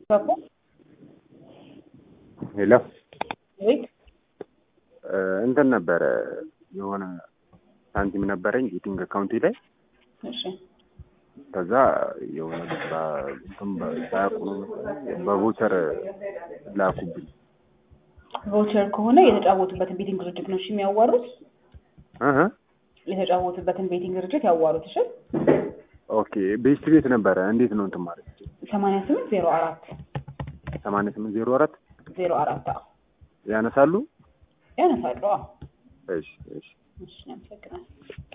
ባባ ሄሎ ወይት እንትን ነበረ የሆነ ሳንቲም ነበረኝ ቤቲንግ አካውንቴ ላይ እሺ ከዛ የሆነ እንትን ሳያውቁ ነው መሰለኝ በቮቸር ላኩብኝ። ቮቸር ከሆነ የተጫወቱበትን ቤቲንግ ድርጅት ነው እሺ የሚያዋሩት። እህ የተጫወቱበትን ቤቲንግ ድርጅት ያዋሩት። እሺ ኦኬ ቤስት ቤት ነበረ። እንዴት ነው እንትን ማለት ሰማንያ ስምንት ዜሮ አራት ሰማንያ ስምንት ዜሮ አራት ዜሮ አራት አዎ ያነሳሉ? ያነሳሉ። አዎ እሺ እሺ እሺ አመሰግናለሁ።